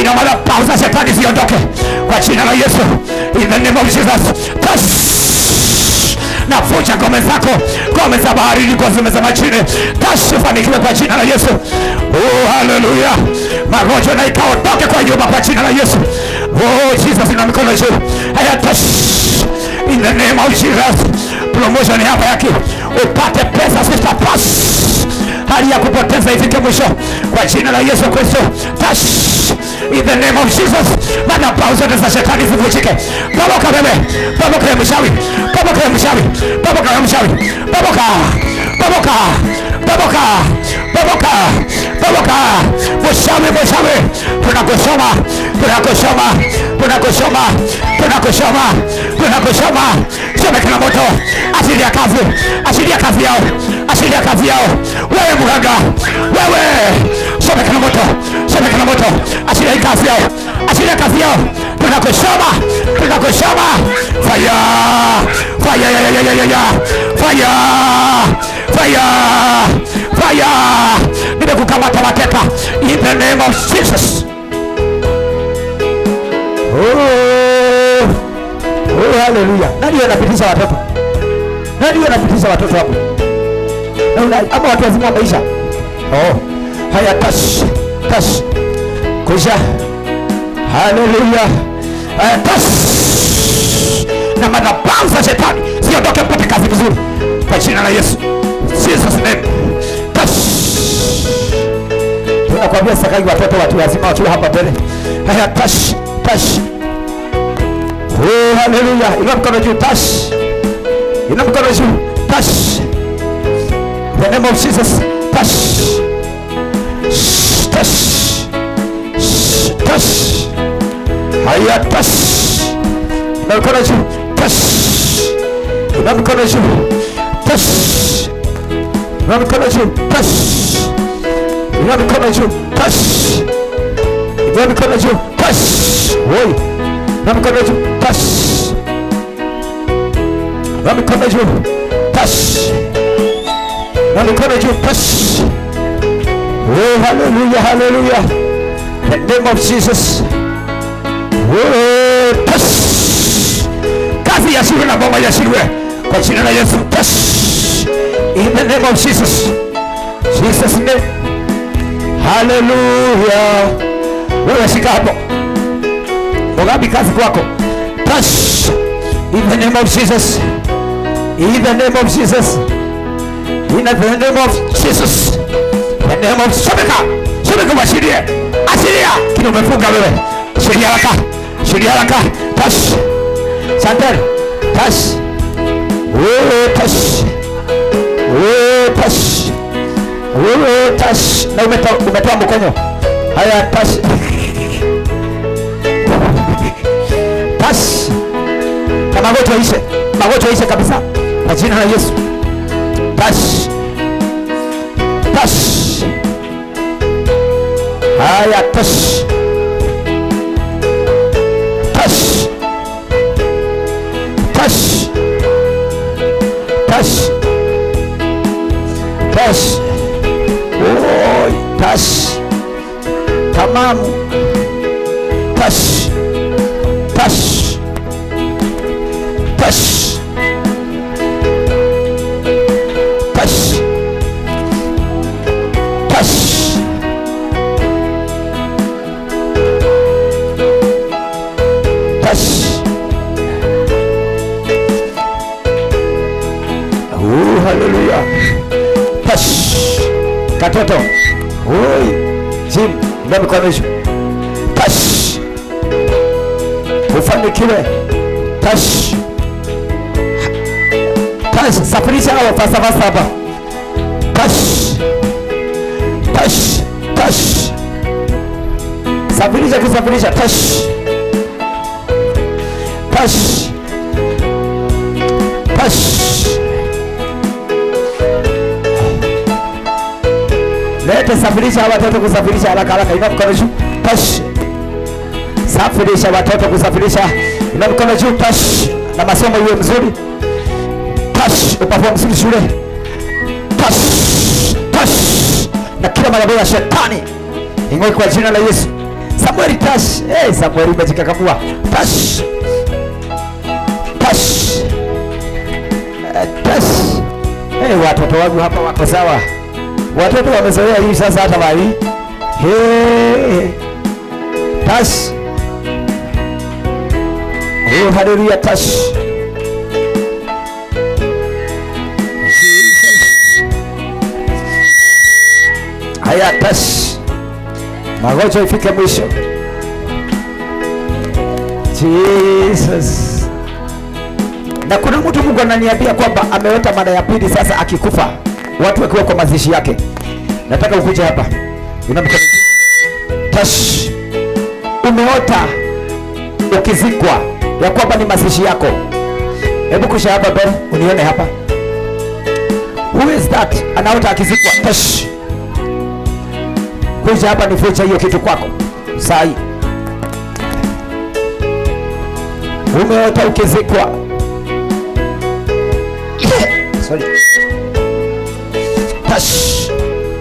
Fanya madhabahu za shetani ziondoke kwa jina la Yesu. In the name of Jesus. Touch navunja ngome zako, ngome za bahari zilikuwa zimezama chini, tasifanikiwe kwa jina la Yesu. Oh, haleluya! Magonjwa na ikaondoke kwa nyumba kwa jina la Yesu. Oh, Jesus, ina mikono juu. Haya, touch in the name of Jesus. Promotion hapa yake upate pesa, sister pass hali ya kupoteza ifike mwisho kwa jina la Yesu Kristo. Touch in the name of Jesus. Madhabahu zote za shetani zivunjike. Bomoka wewe, bomoka ya mshawi, bomoka ya mshawi, bomoka ya mshawi, bomoka, bomoka, bomoka, bomoka, bomoka. Mshawi, mshawi, tunakusoma, tunakusoma, tunakusoma, tunakusoma, tunakusoma. Chomeka na moto, asili ya kazi, asili ya kazi yao, asili ya kazi yao. Wewe mganga, wewe chomeka na moto, chomeka na moto, asili ya kazi yao, asili ya kazi yao. Tunakusoma, tunakusoma. Fire, fire, ya, ya, ya, ya, ya, ya. fire, fire, fire. Nimekukamata mateka in the name of Jesus. Oh, oh, haleluya. Nani anapitisha watoto? Nani anapitisha watoto hapo? Na una- Ama watu wazima wa maisha? Oh, haya tash, tash. Kuisha. Haleluya. Haya tash. Na madhabahu za shetani ziondoke mpate kazi vizuri kwa jina la Yesu. Jesus name. Tash. Tunakwambia sakagi watoto watu wazima wakiwa hapa mbele. Haya tash, tash. Oh, haleluya. Inua mkono juu, tash. Inua mkono juu, tash. In the name of Jesus, tash. Shh, Tash. Shh, Tash. Haya, tash. Inua mkono juu, tash. Inua mkono juu, tash. Inua mkono juu, tash. Inua mikono juu, tash. Inua mikono juu, tash. Oi. Inua mikono juu, tash. Inua mikono juu, tash. Inua mikono juu, tash. Oh, hallelujah, hallelujah. In the name of Jesus. Oh, tash. Kazi ya shirwe na bomba ya shirwe kwa jina la Yesu. Tash. In the name of Jesus. Jesus name. Haleluya. Wewe shika hapo. Mugabi kazi kwako. Touch. In the name of Jesus. In the name of Jesus. In the name of Jesus. In the name of Shobeka. Shobeka washirie. Ashiria. Kile umefunga wewe. Shiria haraka. Shiria haraka. Touch. Chantel. Touch. Oh, touch. Oh, touch. Wewe tash na umetoa umetoa mkono. Haya tash. Tash. Na magonjwa ishe. Magonjwa ishe kabisa. Kwa jina la Yesu. Tash. Tash. Haya tash. Tash. Tash. Tash. Tash. Oi, tash. Tamamu. Tash. Tash. Tash. Tash. Tash. Tash. Oh, hallelujah. Tash. Katoto. Oi. Jim, ndio mikono juu. Tash. Ufanikiwe. Tash. Tash, safirisha hao fasa fasa hapa. Tash. Tash. Tash. Safirisha kusafirisha. Tash. Tash. Tash. Lete safirisha hawa watoto kusafirisha haraka haraka. Inua mkono juu. Tash. Safirisha watoto kusafirisha. Inua mkono juu. Tash. Na masomo iwe mzuri. Tash. Uperform mzuri shule. Tash. Tash. Na kila madhabahu ya shetani ing'oe kwa jina la Yesu. Samueli Tash. Hey, Samuel umejikakamua. Tash. Tash. Eh, Tash. Hey, watoto wangu hapa wako sawa. Watoto wamezoea hii sasa hata bali. Hey. Tash. Oh, haleluya tash. Haya tash. Magonjwa ifike mwisho. Jesus. Na kuna mtu Mungu ananiambia kwamba ameweka mara ya pili sasa akikufa watu wakiwa kwa mazishi yake. Nataka ukuje hapa. Una mkono juu. Tash. Umeota ukizikwa ya kwamba ni mazishi yako. Hebu kusha hapa Ben, unione hapa. Who is that? Anaota akizikwa. Tash. Kuja hapa nifiche hiyo kitu kwako. Saa hii. Umeota ukizikwa. Sorry. Tash.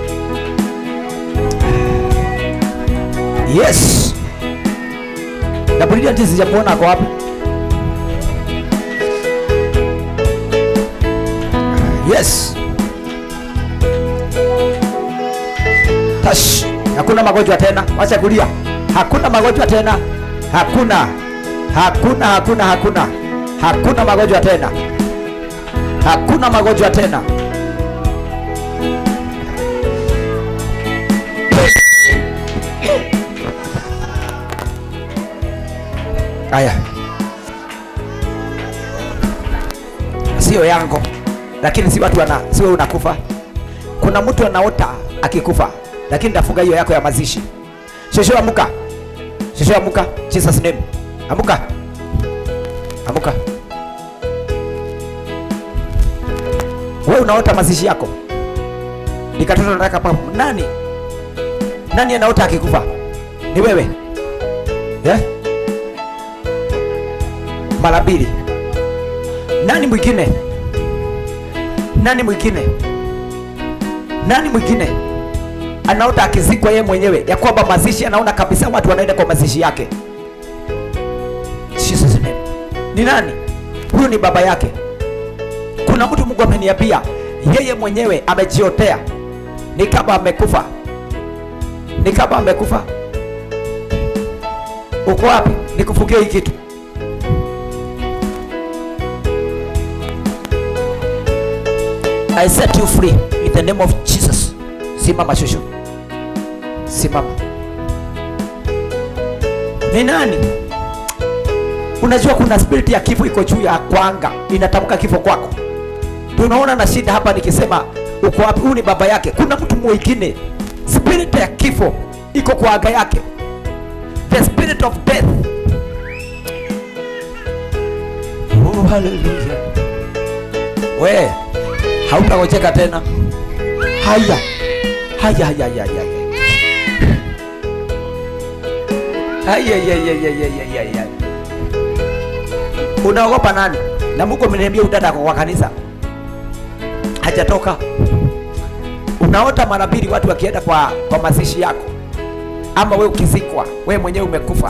Yes. Na Brilliant sijamuona ako wapi? Yes. Tash. Hakuna magonjwa tena. Wacha kulia. Hakuna magonjwa tena. Hakuna. Hakuna, hakuna, hakuna. Hakuna magonjwa tena. Hakuna magonjwa tena. Aya, sio yangu, lakini si watu wana, si wewe unakufa. Kuna mtu anaota akikufa, lakini tafuga hiyo yako ya mazishi. Shosho, amuka! Shosho, amuka! Jesus name, amuka, amuka! Wewe unaota mazishi yako, nikatoto nataka pa nani? Nani anaota akikufa? Ni wewe yeah? mara mbili. Nani mwingine? Nani mwingine? Nani mwingine anaota akizikwa yeye mwenyewe, ya kwamba mazishi, anaona kabisa watu wanaenda kwa mazishi yake. Jesus name. Ni nani huyu? Ni baba yake. Kuna mtu Mungu ameniambia yeye mwenyewe amejiotea, ni kama amekufa, ni kama amekufa. Uko wapi? Nikufugie hii kitu. I set you free in the name of Jesus. Simama shushu, simama. Ni nani? Unajua kuna spirit ya kifo iko juu ya kwanga, inatamka kifo kwako. Tunaona na shida hapa nikisema uko wapi? Huyu ni baba yake. Kuna mtu mwingine spirit ya kifo iko kwa aga yake, the spirit of death. Oh, hallelujah. We hautagojeka tena. Haya, haya, haya, haya, haya. Haya, haya, haya, haya, haya, haya. Unaogopa nani? Na Mungu ameniambia udada kwa kanisa hajatoka. Unaota mara mbili watu wakienda kwa, kwa mazishi yako, ama we ukizikwa, we mwenyewe umekufa.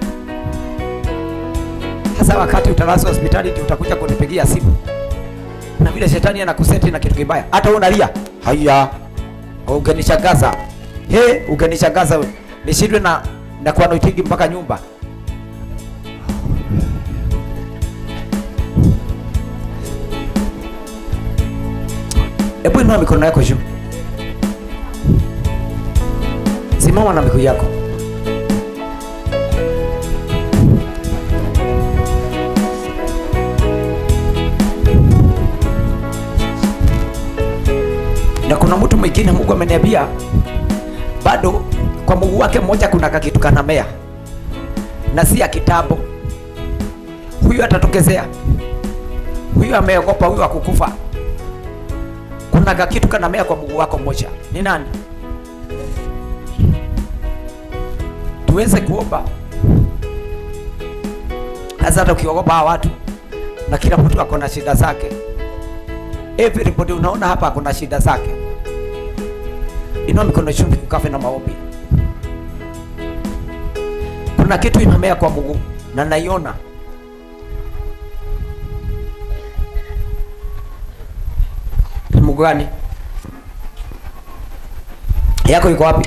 Sasa wakati utalazwa hospitali, ndio utakuja kunipigia simu na vile shetani anakuseti na kitu kibaya, hata wewe unalia. Haya, ungenishangaza he, ungenishangaza we. nishindwe na na kuwa naitigi mpaka nyumba. Hebu inua mikono yako juu, simama na miguu yako. na kuna mtu mwingine Mungu ameniambia bado kwa mguu wake mmoja kuna kakitu kanamea na si ya kitambo. Huyu atatokezea, huyu ameogopa, huyu akukufa. Kuna kakitu kanamea kwa mguu wako mmoja. Ni nani? Tuweze kuomba hasa, hata ukiogopa hawa watu, na kila mtu ako na shida zake. Everybody unaona hapa kuna shida zake. Inua mikono juu ukafe na maombi. kuna kitu inamea kwa mguu na naiona Ni mguu gani yako iko wapi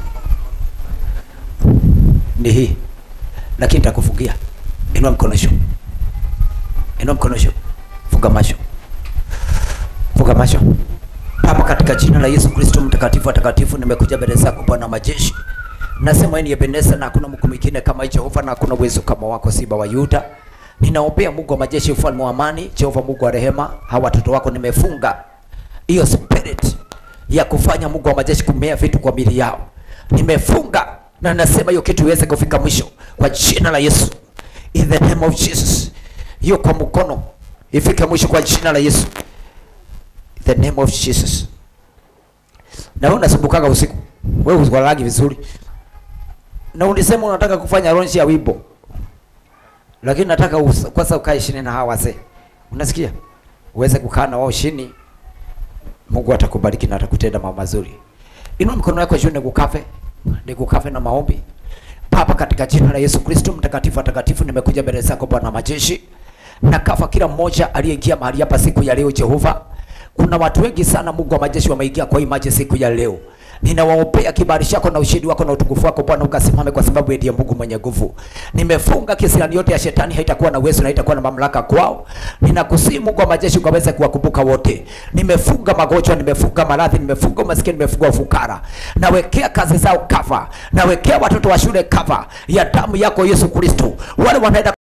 ni hii lakini nitakufungia inua mkono juu inua mkono juu funga macho funga macho Baba, katika jina la Yesu Kristo mtakatifu watakatifu, nimekuja mbele zako Bwana majeshi, nasema wewe ni Ebeneza na hakuna Mungu mwingine kama Jehova, na hakuna uwezo kama wako, Simba wa Yuda. Ninaombea Mungu wa majeshi, ufalme wa amani, Jehova Mungu wa rehema, hawa watoto wako nimefunga hiyo spirit ya kufanya Mungu wa majeshi kumea vitu kwa mili yao, nimefunga na nasema hiyo kitu iweze kufika mwisho kwa jina la Yesu, in the name of Jesus. Hiyo kwa mkono ifike mwisho kwa jina la Yesu the name of Jesus. Na wewe unasumbukaga usiku, wewe usikwalagi vizuri, na ulisema unataka kufanya launch ya wimbo, lakini nataka us- kwanza ukae chini na hawa wazee, unasikia, uweze kukaa na wao chini. Mungu atakubariki na atakutenda mambo mazuri. Inua mikono yako juu, nikukafe nikukafe na maombi. Baba, katika jina la Yesu Kristo mtakatifu atakatifu, nimekuja mbele zako Bwana majeshi, na kafa kila mmoja aliyeingia mahali hapa siku ya leo Jehova. Kuna watu wengi sana Mungu wa majeshi wameingia kwa hii maji siku ya leo. Ninawaombea kibali chako na ushindi wako na utukufu wako Bwana ukasimame, kwa sababu wewe ndiye Mungu mwenye nguvu. Nimefunga kisirani yote ya shetani, haitakuwa na uwezo na haitakuwa na mamlaka kwao. Ninakusihi Mungu wa majeshi ukaweze kuwakumbuka wote. Nimefunga magonjwa, nimefunga maradhi, nimefunga umaskini, nimefunga ufukara. Nawekea kazi zao cover, nawekea watoto wa shule cover ya damu yako Yesu Kristo, wale wanaenda